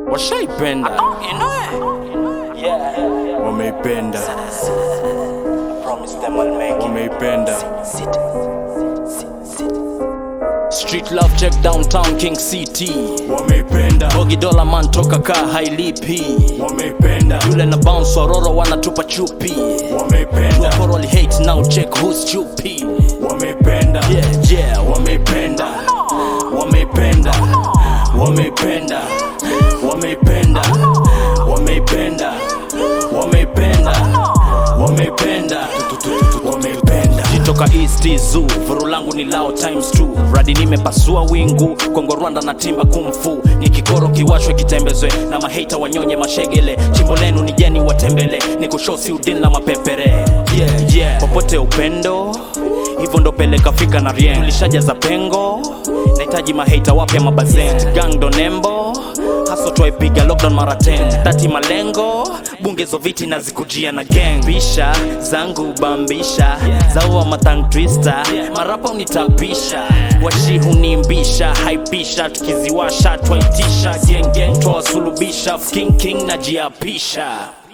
washaipenda You know it. Yeah. wameipenda Promise them I'll make it. wameipenda Sit. Sit. Sit. street love check downtown king city wameipenda bogi dola man toka ka hailipi wameipenda yule na bounce waroro wanatupa chupi wameipenda Koroli hate now check who's chupi wameipenda yeah yeah wameipenda wameipenda wameipenda wameipenda wameipenda wameipenda wameipenda wameipenda toka east zoo vuru langu ni lao times 2 radi nimepasua wingu kongo rwanda na timba kumfu ni kikoro kiwashwe kitembezwe na maheta wanyonye mashegele chimbo lenu ni jeni watembele ni kushosi udin na mapepere yeah, yeah. popote upendo hivyo ndo peleka fika na rien tulishajaza pengo nahitaji maheta wapya mabazen gang ndo nembo haso twaipiga lockdown mara 10 tati malengo bungezo viti na zikujia na gang bisha zangu bambisha zaua matang twista marapa unitapisha washi hunimbisha haipisha tukiziwasha twaitisha gengeng twawasulubisha king king na jiapisha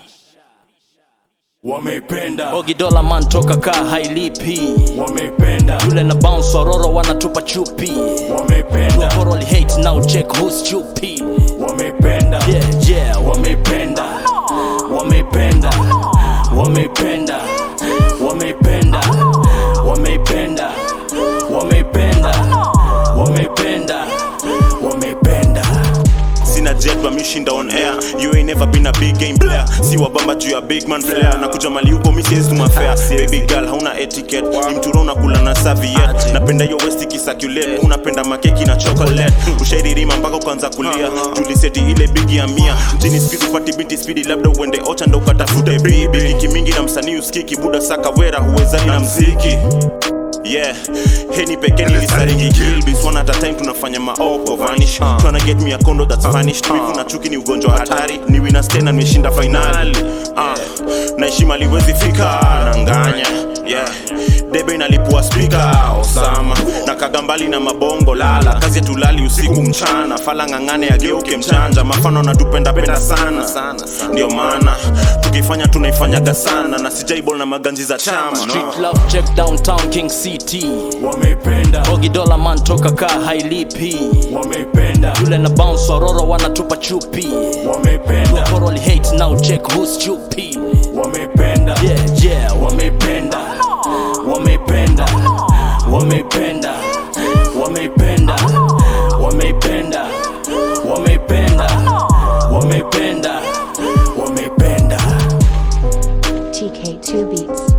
wameipenda ogidola man toka ka hailipi wameipenda yule na bounce waroro wanatupa chupi wameipenda Koroli hate now check who's chupi wameipenda yeah yeah wameipenda wameipenda wameipenda wameipenda wameipenda wameipenda wameipenda wameipenda sina jet but mishinda on air you ain't never been a big game player si wabamba juu ya big man flair na kuja mali huko misiezi tumafea baby girl hauna etiquette ni mtura unakula na serviette napenda hiyo west ikisacculate unapenda makeki na chocolate ushairirima mpaka ukaanza kulia tuliseti ile bigi ya mia mjini skizi upati binti spidi labda uende ocha ndo ukatafute bibi kiki mingi na msanii uskiki buda saka wera huwezani na mziki yeah heni pekee nilisariki kilbis one at a time tunafanya maoko vanish tryna get me a condo that's vanished Wivu na chuki ni ugonjwa hatari ni wina stena nimeshinda fainali uh, na heshima liwezi fika nanganya yeah debe inalipua spika osama na kagambali na mabongo lala kazi tulali usiku mchana fala ng'ang'ane ageuke mchanja mafano natupendapenda sana ndio maana tukifanya tunaifanyaga sana na sijaibol na maganji za chama no. street love check downtown king city wameipenda ogidola man toka ka hailipi wameipenda yule na bounce waroro wanatupa chupi wameipenda Koroli hate now check who's chupi wameipenda yeah yeah wameipenda wameipenda wameipenda wameipenda wameipenda wameipenda wameipenda wameipenda TK2 Beats.